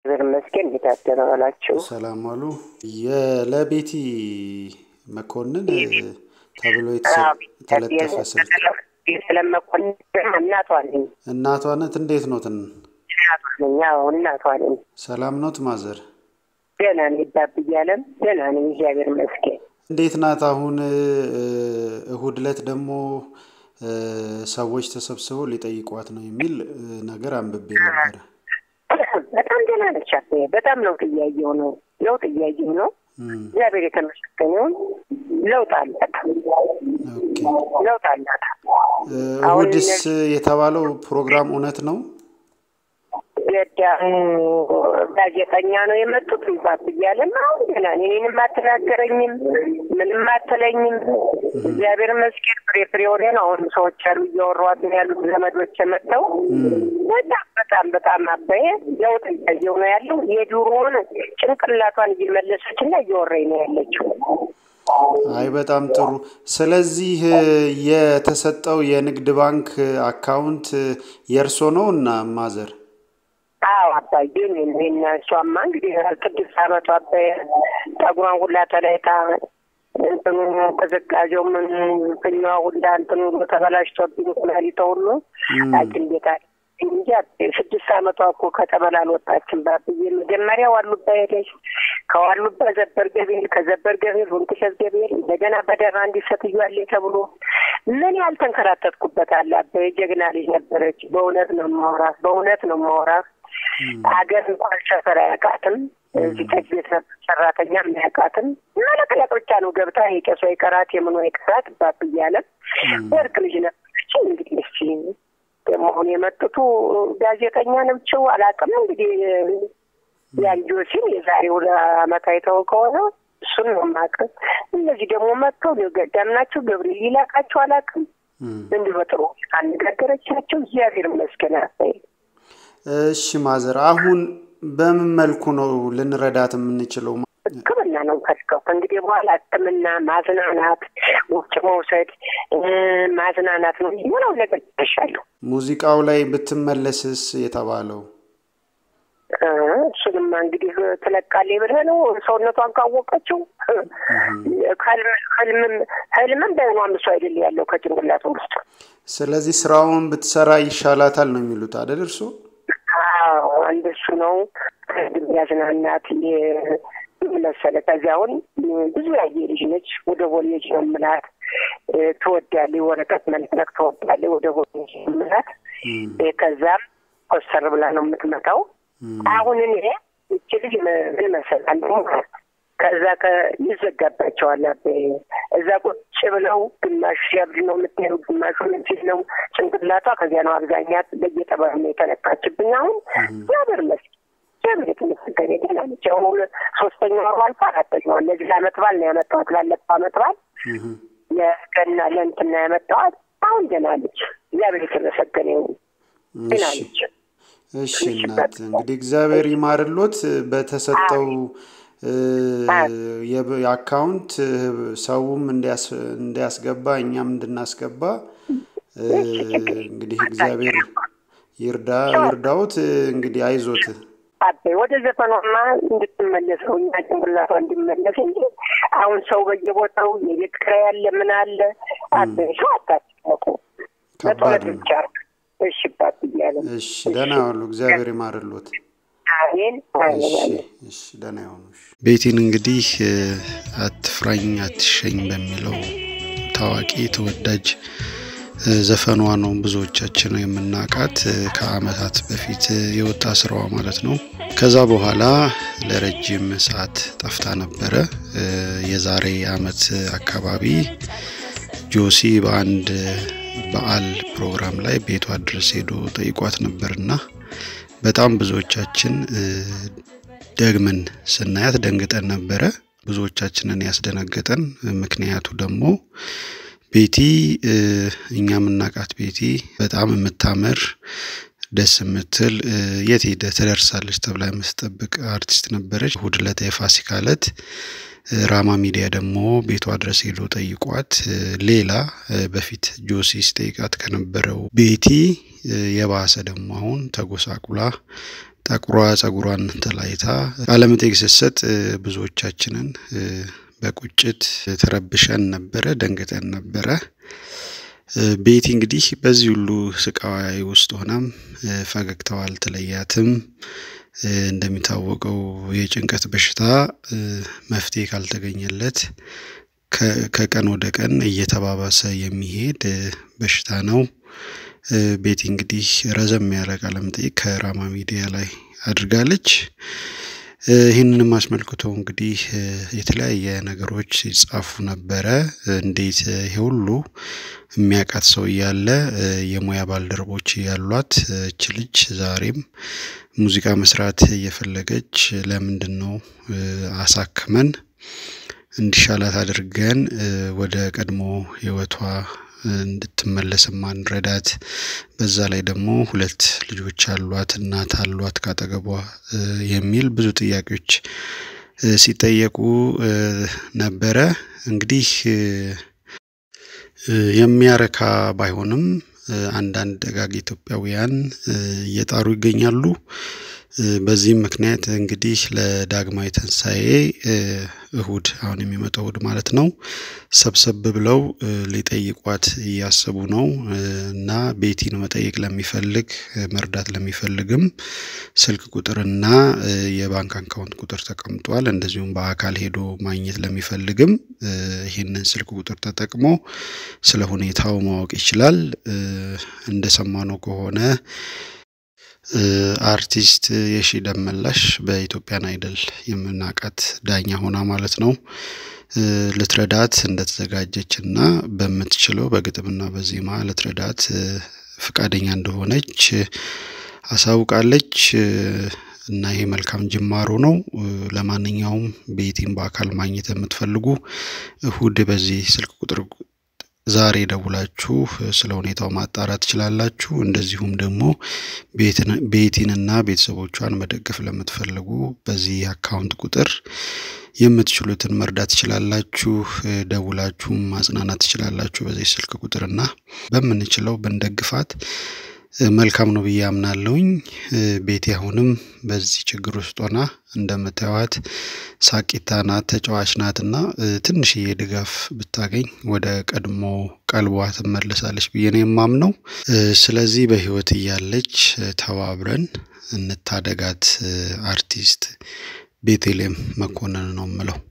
እግዚአብሔር ይመስገን። እንዴት አደረባላችሁ? ሰላም ዋሉ። የለቤቲ መኮንን ተብሎ የተለጠፈ ስልክ ስለመኮንን እናቷ ነኝ። እናቷ ነት እንዴት ኖትን? እናቷ ነኝ። አዎ እናቷ ነኝ። ሰላም ኖት ማዘር? ደህና ነኝ። ባብያለም ደህና ነኝ። እግዚአብሔር ይመስገን። እንዴት ናት አሁን? እሁድ ዕለት ደግሞ ሰዎች ተሰብስበው ሊጠይቋት ነው የሚል ነገር አንብቤ ነበረ። በጣም ደህና ነች። በጣም ለውጥ እያየሁ ነው። ለውጥ እያየሁ ነው። እግዚአብሔር የተመሰገነውን ለውጥ አላት። ለውጥ አላት። እሁድስ የተባለው ፕሮግራም እውነት ነው? ገዳሙ ጋዜጠኛ ነው የመጡት ይባት እያለም አሁን ገና እኔንም አትናገረኝም፣ ምንም አትለኝም። እግዚአብሔር ይመስገን ፍሬ ፍሬ ወደ ነው። አሁን ሰዎች አሉ እያወሯት ነው ያሉት ዘመዶች መጥተው በጣም በጣም በጣም አበየ ለውጥ እያየሁ ነው ያለው። የድሮውን ጭንቅላቷን እየመለሰች እና እየወረኝ ነው ያለችው። አይ በጣም ጥሩ። ስለዚህ የተሰጠው የንግድ ባንክ አካውንት የእርሶ ነው እና ማዘር? አዎ አባዬ እና እሷማ እንግዲህ ስድስት አመቷ አባዬ ጠጉሯን ሁላ ተለይታ እንትኑ ቅዝቃዜው ምን ፍኛዋ ሁላ እንትኑ ተበላሽቶብኝ ኩላሊቷ ሁሉ ሐኪም ቤት እንጂ ስድስት አመቷ እኮ ከተበላ አልወጣችም። ባብዬ መጀመሪያ ዋሉባ ሄደች። ከዋሉባ ዘበር ገቤል፣ ከዘበር ገቤል ወንቅሸት ገቤል፣ እንደገና በደራ እንዲህ ሴትዮ አለ ተብሎ ምን ያልተንከራተትኩበት አለ። አባዬ ጀግና ልጅ ነበረች። በእውነት ነው የማወራት፣ በእውነት ነው የማወራት። ሀገር እንኳን ሰፈር አያውቃትም። እዚህ ጠጅ ቤት ነበር ሰራተኛ የሚያውቃትም መለቅለቅ ብቻ ነው ገብታ የቄሷ ይቀራት የምኖ ይቀራት ባብ እያለ ወርቅ ልጅ ነበረች። እንግዲህ እስኪ ደግሞ አሁን የመጡቱ ጋዜጠኛ ናቸው አላውቅም። እንግዲህ ያንጆ ሲል የዛሬ ሁለት አመት አይተው ከሆነ እሱን ነው የማውቅም። እነዚህ ደግሞ መጥተው ገዳም ናቸው። ገብርኤል ይላቃቸው አላውቅም። እንዲህ በጥሩ አነጋገረቻቸው። እግዚአብሔር ይመስገን። እሺ ማዘር፣ አሁን በምን መልኩ ነው ልንረዳት የምንችለው? ሕክምና ነው ከስከው ከእንግዲህ በኋላ ሕክምና ማዝናናት፣ ውጭ መውሰድ ማዝናናት ነው ምነው ነገር ይሻለሁ። ሙዚቃው ላይ ብትመለስስ የተባለው እሱንማ እንግዲህ ትለቃለች ብለህ ነው ሰውነቷን ካወቀችው ህልምም ህልምም በህኗም እሱ አይደል ያለው ከጭንቅላት ውስጥ። ስለዚህ ስራውን ብትሰራ ይሻላታል ነው የሚሉት አይደል እርሶ? አንድ እሱ ነው ያዝናናት መሰለ። ከዚያ አሁን ብዙ ያየ ልጅ ነች። ወደ ቦሌጅ ነው የምላት። ትወዳለች፣ ወረቀት መልቀቅ ትወዳለች። ወደ ቦሌጅ ነው የምላት። ከዛም ኮስተር ብላ ነው የምትመጣው። አሁን እኔ እች ልጅ ምን መሰላለሁ ከዛ ይዘጋባቸዋል። እዛ ቁጭ ብለው ግማሽ ሲያብድ ነው የምትሄዱ፣ ግማሹ ምንችል ነው ጭንቅላቷ። ከዚያ ነው አብዛኛት በየጠበብ ነው የተነካችብኝ። አሁን እግዚአብሔር ይመስገን እግዚአብሔር የተመሰገነ ደህና ነች። አሁን ሶስተኛ ወሩ አልፎ አራተኛዋ እነዚህ ለአመት በዓል ነው ያመጣኋት። ላለፈው አመት በዓል ለገና ለእንትና ያመጣኋት። አሁን ደህና ነች። እግዚአብሔር የተመሰገነ ይሁን። ደህና ነች። እሺ እናት እንግዲህ እግዚአብሔር ይማርሎት በተሰጠው የአካውንት ሰውም እንዲያስገባ እኛም እንድናስገባ እንግዲህ እግዚአብሔር ይርዳ ይርዳውት። እንግዲህ አይዞት አቤ ወደ ዘፈኗማ እንድትመለሰው እኛ ጭንቅላቷ እንዲመለስ እንጂ አሁን ሰው በየቦታው የቤት ኪራይ ያለ ምን አለ አቤ ሰው አታስጨነቁ። በጦለት ብቻ እሺ ባት እያለ እሺ ደህና ዋሉ። እግዚአብሔር ይማርሎት። አሜን። እሺ ደህና ይሆኑ። ቤቲን እንግዲህ አትፍራኝ አትሸኝ በሚለው ታዋቂ ተወዳጅ ዘፈኗ ነው ብዙዎቻችን የምናውቃት ከአመታት በፊት የወጣ ስራዋ ማለት ነው። ከዛ በኋላ ለረጅም ሰዓት ጠፍታ ነበረ። የዛሬ አመት አካባቢ ጆሲ በአንድ በዓል ፕሮግራም ላይ ቤቷ ድረስ ሄዶ ጠይቋት ነበርና በጣም ብዙዎቻችን ደግመን ስናያት ደንግጠን ነበረ። ብዙዎቻችንን ያስደነገጠን ምክንያቱ ደግሞ ቤቲ እኛ የምናውቃት ቤቲ በጣም የምታምር ደስ የምትል የት ሄደ ትደርሳለች ተብላ የምትጠብቅ አርቲስት ነበረች። እሑድ ዕለት የፋሲካ ዕለት ራማ ሚዲያ ደግሞ ቤቷ ድረስ ሄዶ ጠይቋት ሌላ በፊት ጆሲ ሲጠይቃት ከነበረው ቤቲ የባሰ ደግሞ አሁን ተጎሳቁላ ጠቁሯ ጸጉሯን ተላይታ ቃለመጠይቅ ስትሰጥ ብዙዎቻችንን በቁጭት ተረብሸን ነበረ፣ ደንግጠን ነበረ። ቤቲ እንግዲህ በዚህ ሁሉ ስቃይ ውስጥ ሆናም ፈገግታዋ አልተለያትም። እንደሚታወቀው የጭንቀት በሽታ መፍትሄ ካልተገኘለት ከቀን ወደ ቀን እየተባባሰ የሚሄድ በሽታ ነው። ቤቲ እንግዲህ ረዘም ያለ ቃለ መጠይቅ ከራማ ሚዲያ ላይ አድርጋለች። ይህንንም አስመልክቶ እንግዲህ የተለያየ ነገሮች ሲጻፉ ነበረ። እንዴት ይሄ ሁሉ የሚያውቃት ሰው እያለ የሙያ ባልደረቦች ያሏት እች ልጅ ዛሬም ሙዚቃ መስራት እየፈለገች ለምንድን ነው አሳክመን እንዲሻላት አድርገን ወደ ቀድሞ ህይወቷ እንድትመለስ ማንረዳት? በዛ ላይ ደግሞ ሁለት ልጆች አሏት፣ እናት አሏት ካጠገቧ የሚል ብዙ ጥያቄዎች ሲጠየቁ ነበረ። እንግዲህ የሚያረካ ባይሆንም አንዳንድ ደጋግ ኢትዮጵያውያን እየጣሩ ይገኛሉ። በዚህም ምክንያት እንግዲህ ለዳግማዊ ትንሳኤ እሁድ አሁን የሚመጣው እሁድ ማለት ነው ሰብሰብ ብለው ሊጠይቋት እያሰቡ ነው እና ቤቲን መጠየቅ ለሚፈልግ መርዳት ለሚፈልግም ስልክ ቁጥርና የባንክ አካውንት ቁጥር ተቀምጧል። እንደዚሁም በአካል ሄዶ ማግኘት ለሚፈልግም ይህንን ስልክ ቁጥር ተጠቅሞ ስለ ሁኔታው ማወቅ ይችላል። እንደሰማነው ከሆነ አርቲስት የሺ ደመላሽ በኢትዮጵያን አይደል የምናውቃት ዳኛ ሆና ማለት ነው ልትረዳት እንደተዘጋጀች እና በምትችለው በግጥምና በዜማ ልትረዳት ፍቃደኛ እንደሆነች አሳውቃለች። እና ይሄ መልካም ጅማሮ ነው። ለማንኛውም ቤቲን በአካል ማግኘት የምትፈልጉ እሁድ በዚህ ስልክ ቁጥር ዛሬ ደውላችሁ ስለ ሁኔታው ማጣራት ትችላላችሁ። እንደዚሁም ደግሞ ቤቲንና ቤተሰቦቿን መደገፍ ለምትፈልጉ በዚህ አካውንት ቁጥር የምትችሉትን መርዳት ትችላላችሁ። ደውላችሁም ማጽናናት ትችላላችሁ። በዚህ ስልክ ቁጥር እና በምንችለው ብንደግፋት መልካም ነው ብዬ አምናለሁኝ። ቤቲ አሁንም በዚህ ችግር ውስጥ ሆና እንደምታዩት ሳቂታ ናት፣ ተጫዋች ናት እና ትንሽዬ ድጋፍ ብታገኝ ወደ ቀድሞ ቀልቧ ትመለሳለች ብዬ ነው የማምነው። ስለዚህ በህይወት እያለች ተባብረን እንታደጋት። አርቲስት ቤተልሔም መኮንን ነው የምለው።